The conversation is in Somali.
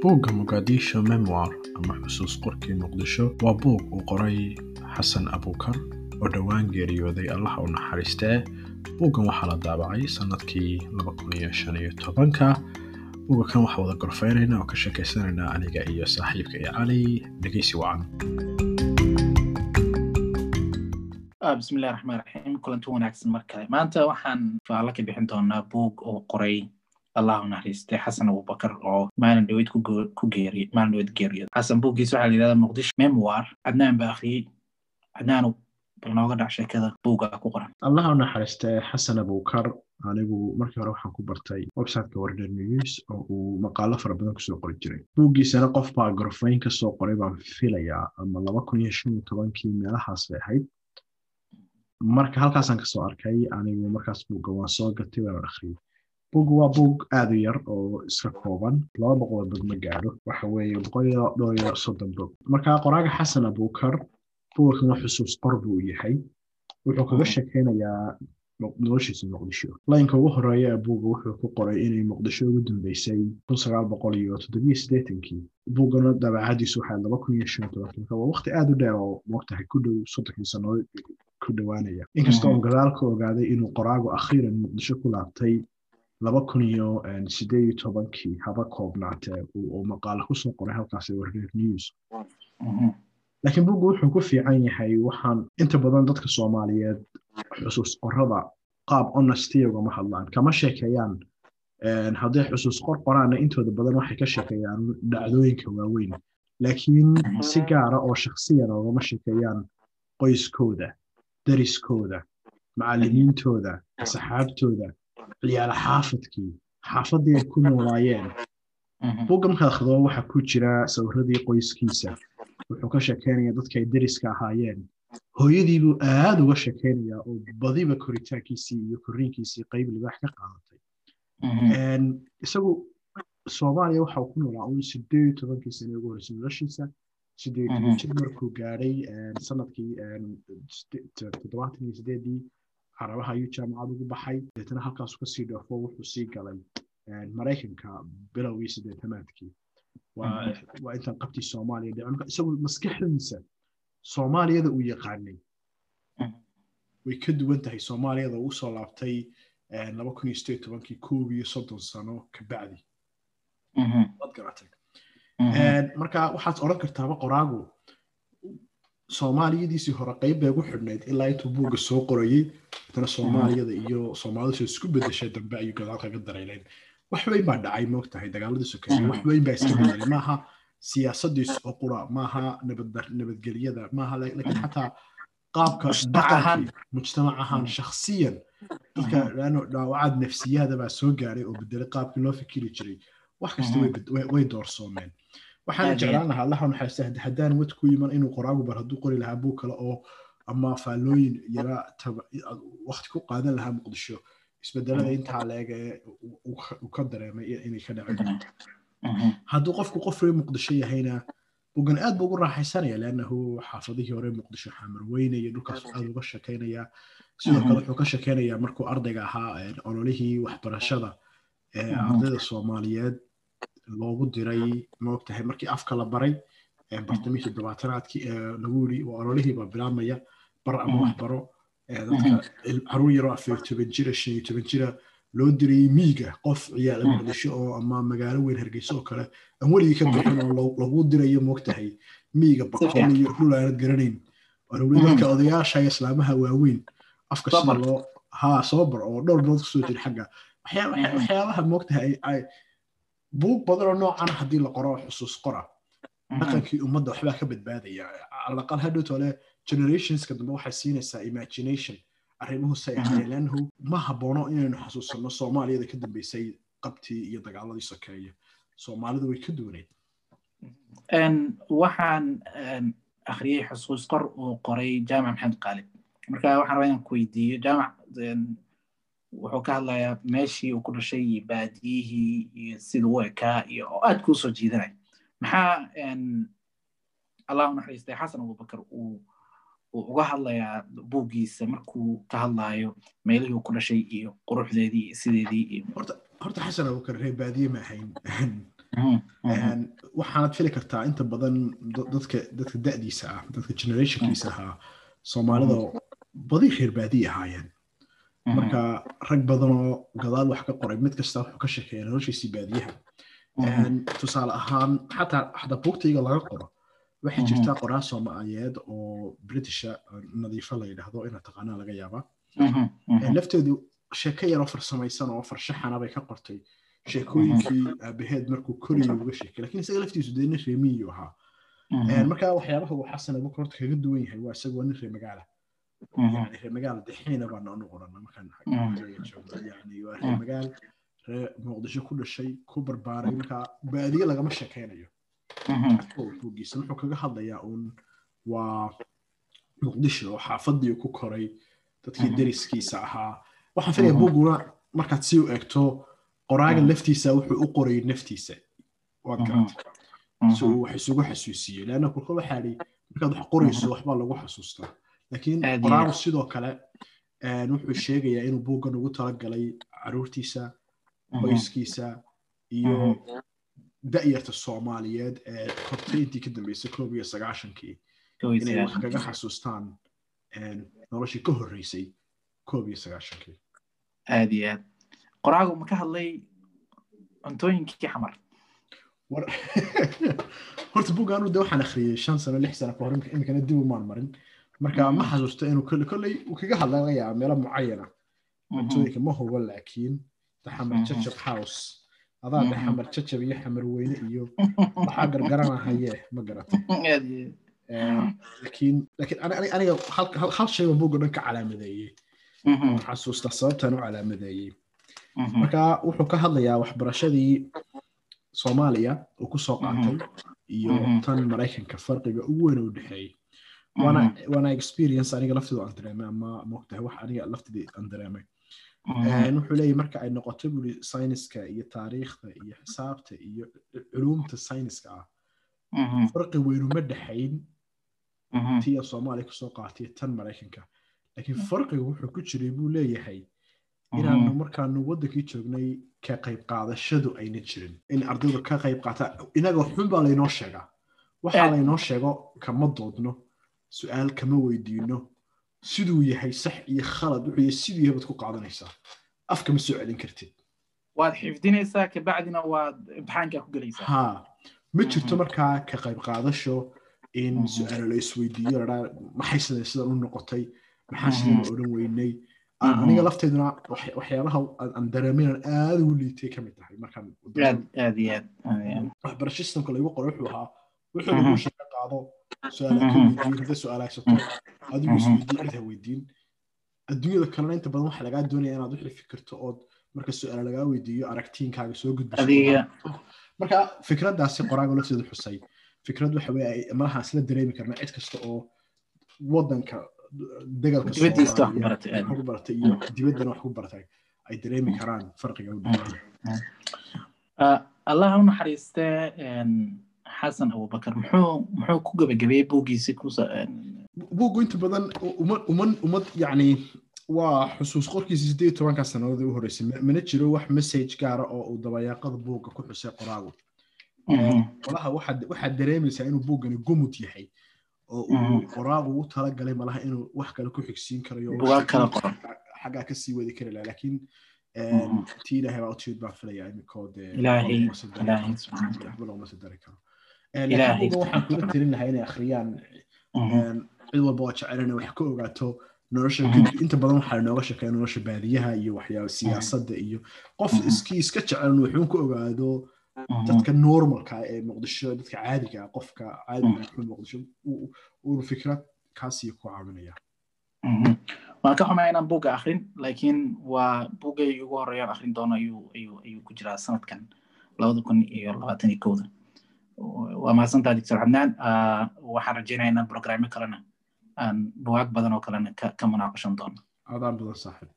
buugga Mogadishu Memoir ama xusuus qorkii Muqdisho waa buug uu qoray xasan abuukar oo dhowaan geeriyooday allaha u naxariistee buuggan waxaa la daabacay sanadkii ka buugga kan waxaa wada gorfeynaynaa oo ka sheekaysanaynaa aniga iyo saaxiibka iyo cali dhegeysi wacan bismillahi raxmaan raxiim kulanti wanaagsan mar kale maanta waxaan faalla ka bixin doonaa buug oo qoray allah u naxariistay xasan abubakar oo maalin dhaweyd ku geeriy maalin dhaweyd geeriyooda xasan buuggiisa waxaa la yidhahdaa muqdisho memoir cadnaan baa akhriyey cadnaanu bal nooga dhac sheekada buugga ku qoran allaha u naxariistee xasan abuukar anigu markii hore waxaan ku bartay websiteka warner news oo uu maqaalo fara badan kusoo qori jiray buuggiisana qof baa gorfayn ka soo qoray baan filayaa ama laba kun iyo shan iyo tobankii meelahaas bay ahayd marka halkaasaan kasoo arkay anigu markaas buugga waan soo gatay waan akhriyey buugga waa buug aad u yar oo iska kooban laba boqol bog ma gaadho waxa weeye boqol iyo dhowr iyo soddon bog marka qoraaga xasan abuukar buuggan waa xusuus qor buu yahay wuxuu kaga sheekeynayaa noloshiisa muqdisho laynka ugu horeeya ee buugga wuxuu ku qoray inay muqdisho ugu dambeysay kun sagaal boqol iyo toddobiyo siddeetankii buuggana dabeecadiisu waxaa laba kun iyo shan iyo tobanki marka waa waqti aad u dheer oo moogtahay ku dhow soddonkii sannadood ku dhowaanaya inkasta oo gadaal ka ogaaday inuu qoraagu akhiiran muqdisho ku laabtay laba kun iyo sideed iyo tobankii haba koobnaatee oo maqaalo kusoo qoray halkaas warner news laakiin buuggu wuxuu ku fiican yahay waxaan inta badan dadka soomaaliyeed xusuus qorada qaab honesty ugama hadlaan kama sheekeeyaan hadday xusuus qor qoraanna intooda badan waxay ka sheekeeyaan dhacdooyinka waaweyn laakiin si gaara oo shakhsiyan ugama sheekeeyaan qoyskooda dariskooda macallimiintooda saxaabtooda ciyaala xaafadkii xaafaddii ay ku noolaayeen buugga markaad akhrido waxaa ku jira sawiradii qoyskiisa wuxuu ka sheekeynaya dadka ay deriska ahaayeen hooyadiibuu aad uga sheekeynayaa oo badiba koritaankiisii iyo korriinkiisii qayb libaax ka qaadatay isagu soomaaliya waxa uu ku noolaa un sideed iyo tobankii sane ugu horreysay noloshiisa sideed iyo toban jir markuu gaadhay sanadkii toddobaatan iyo sideedii carabaha ayuu jaamacad ugu baxay deetana halkaasu kasii dhoofo wuxuu sii galay maraykanka bilowgii sideetanaadkii waa intaan qabtii soomaaliya dhicin isagu maskaxdiisa soomaaliyada uu yaqaanay way ka duwan tahay soomaaliyada uu usoo laabtay laba kun iyo sideed tobankii koob iyo soddon sano ka bacdi waad garatay marka waxaad odhan kartaaba qoraagu soomaaliyadiisii hore qayb bay ugu xidhnayd ilaa intuu buugga soo qorayey haddana soomaaliyada iyo soomaalidu isku bedeshay dambe ayuu gadaal kaga darayleen wax weyn baa dhacay moogtahay dagaaladii sokeeye wax weyn baa iska bedelay maaha siyaasadiis oo qura maaha nabadgelyada maaha laakiin xataa qaabka dhaqankii mujtamac ahaan shakhsiyan dadka dhaawacaad nafsiyaada baa soo gaaray oo bedelay qaabkii loo fikiri jiray wax kasta way doorsoomeen waxaana jeclaan lahaa allaha naxariista haddaan wad ku yiman inuu qoraagu bar hadduu qori lahaa buug kale oo ama faallooyin yara wakti ku qaadan lahaa muqdisho isbedelada intaa leeg ee uu ka dareemay inay ka dhacin karto hadduu qofku qof reer muqdisho yahayna bugan aad buu ugu raaxaysanaya leannahu xaafadihii hore muqdisho xamar weyne iyo dhulkaas aad uga shekeynaya sidoo kale wuxuu ka shekeynayaa markuu ardayga ahaa ololihii waxbarashada ee ardayda soomaaliyeed loogu diray maogtahay markii afka la baray bartamihii toddobaatanaadkii lagu yiri ololihii baa bilaabmaya bar ama waxbaro dadka caruur yaroo afar toban jira shan iyo toban jira loo dirayey miiga qof ciyaala muqdisho oo ama magaalo weyn hargeysa oo kale aan weligii ka bixin oo lagu dirayo moogtahay miiga baqol iyo dhul aanad garanayn aruri dadka odayaasha iyo islaamaha waaweyn afka sida loo haa soo bar oo dhowr bilood kusoo jira xagga waxyaabaha moogtahay buug badanoo noocan haddii la qoro xusuus qora dhaqankii ummadda waxbaa ka badbaadaya calaqal hadhowtole generationska dambe waxay siinaysaa imagination arrimuhu say ahaayeen leannahu ma haboono inaynu xasuusanno soomaaliyada ka dambeysay qabtii iyo dagaaladii sokeeye soomaalidu way ka duwaneed waxaan akhriyey xusuus qor uu qoray jaamac maxamed qaalib marka waxaan rabaa inaan ku weydiiyo jaamac wuxuu ka hadlayaa meeshii uu ku dhashay iyo baadiyihii iyo sida u ekaa iyo oo aad kuu soo jiidanay maxaa allah u naxariistay xasan abubakar uu uga hadlayaa buuggiisa markuu ka hadlaayo meelihii uu ku dhashay iyo quruxdeedii iyo sideedii iyo horta xasan abubakar reer baadiye ma ahayn waxaanad fili kartaa inta badan dadka dadka da'diisa ah dadka generationkiisa ahaa soomaalida badi reer baadiye ahaayeen marka rag badanoo gadaal wax ka qoray mid kasta wuxuu ka sheekeeya noloshiisii baadiyaha tusaale ahaan xataa xataa buugtayga laga qoro waxay jirtaa qoraa soomaaliyeed oo britisha nadiifo la yidhaahdo inaad taqaanaa laga yaaba lafteedu sheeko yaroo farsamaysan oo farshaxana bay ka qortay sheekooyinkii aabaheed markuu koriyo uga sheekay lakin isaga laftiisu dee nin reemiyu ahaa marka waxyaabaha uu xasan abubakar horta kaga duwan yahay waa isaga waa nin reer magaala yani reer magaala dexiina baa noonu qorana markaan joogno yani waa reer magaal reer muqdisho ku dhashay ku barbaaray marka baadiye lagama sheekaynayo buugiisa wuxuu kaga hadlayaa uun waa muqdisho oo xaafadii ku koray dadkii deriskiisa ahaa waxaan filaya buuguna markaad si u eegto qoraaga laftiisa wuxuu u qoray naftiisa waad garatay si uu wax isugu xasuusiyo leanna kulka waxaa dhi markaad wax qorayso waxbaa lagu xasuustaa laakiin qoraagu sidoo kale wuxuu sheegayaa inuu buuggan ugu talagalay caruurtiisa qoyskiisa iyo da'yarta soomaaliyeed ee kortay intii ka dambeysay koob iyo sagaashankii inay wax kaga xasuustaan noloshii ka horreysay koob iyo sagaashankii aad iyo aad qoraagu ma ka hadlay cuntooyinkii xamar horta buuggaanu de waxaan akhriyey shan sano lix sano kahor iminkana dib umaan marin marka ma xasuusto inuu kolle kolley uu kaga hadla laga yaaba meelo mucayana cuntooyinka ma hubo laakiin daxamar jajab house adaa daxamar jajab iyo xamar weyne iyo waxaa gargaranahaye ma garatay laakiin laakiin aniga hal shayba buugga dhan ka calaamadeeyey waan xasuustaa sababtaan u calaamadeeyey marka wuxuu ka hadlayaa waxbarashadii soomaaliya uu ku soo qaatay iyo tan maraykanka farqiga ugu weyn u dhexeeyey waana experience aniga lafteedu aan dareemay ama moogtahay wax aniga lafteedii aan dareemay wuxuu leeyahy marka ay noqoto buri sayniska iyo taariikhda iyo xisaabta iyo culuumta sayniska ah farqi weynuma dhexayn tii soomaaliya kusoo qaatay tan maraykanka laakiin farqiga wuxuu ku jiray buu leeyahay inaanu markaanu waddankii joognay ka qayb qaadashadu ayna jirin in ardaydu ka qayb qaata inaga xun baa laynoo sheegaa waxaa laynoo sheego kama doodno su-aal kama weydiino siduu yahay sax iyo khalad wuxuu yahay siduu yahay baad ku qaadanaysaa afka ma soo celin kartid waad xifdinaysaa kabacdina waad imtixaankaa ku gelaysaa ha ma jirto markaa ka qayb qaadasho in su-aalo la isweydiiyo ladhaa maxay sidan sidan u noqotay maxaa sidan odhan weynay aniga lafteeduna waxyaabaha aan dareemaynan aad ugu liitay ka mid tahay markaan waxbarasho systemka lagu qoray wuxuu ahaa wuxuu lagu sheega qaado su-aalaa ka weydiin hadday su-aal haysato adigu isweydiin cid ha weydiin adduunyada kalena inta badan waxaa lagaa doonaya inaad wixii fikirto ood marka su-aala lagaa weydiiyo aragtiinkaaga soo gudbiso marka fikraddaasi qoraaga lafteedu xusay fikrad waxa weye malaha isla dareemi karna cid kasta oo waddanka degalka ku baratay iyo dibaddana wax ku baratay ay dareemi karaan farqiga u dhexeeya allah u naxariistee xasan abubakar muxuu muxuu ku gabagabeeyey buuggiisi buuggu inta badan umad umad yacni waa xusuus qorkiisa sideed tobanka sannadood u horreysay mana jiro wax message gaara oo uu dabayaaqada buugga ku xusay qoraagu qolaha waxaad dareemaysaa inuu buuggani gumud yahay oo uu qoraagu u talagalay malaha inuu wax kale ku xigsiin karayo xaggaa kasii wadi kari laha laakiin tii ilaahay baa utimid baan filayaa iminkoo dee loogama soo dari karo waxaan kula tirin lahaa inay akhriyaan cid walba oo jecel inay wax ka ogaato nolosha inta badan waxaa inooga sheekeeya nolosha baadiyaha iyo waxyaaba siyaasadda iyo qof iskii iska jecel wuxuu ka ogaado dadka normalka ee muqdisho dadka caadiga ah qofka caadiga ah muqdisho uu fikrad kaasiyo ku caawinaya waan ka xumaa inaan buugga akrin laakiin waa buuggay ugu horeeyaan akrin doono ayuu ayuu ayuu ku jiraa sanadkan labada kun iyo labaatan iyo kowda waa mahadsantaa doctor xabnaan waxaan rajeynaya inaan programyo kalena aan bugaag badan oo kalena ka munaaqashan doono adaan badan saaxib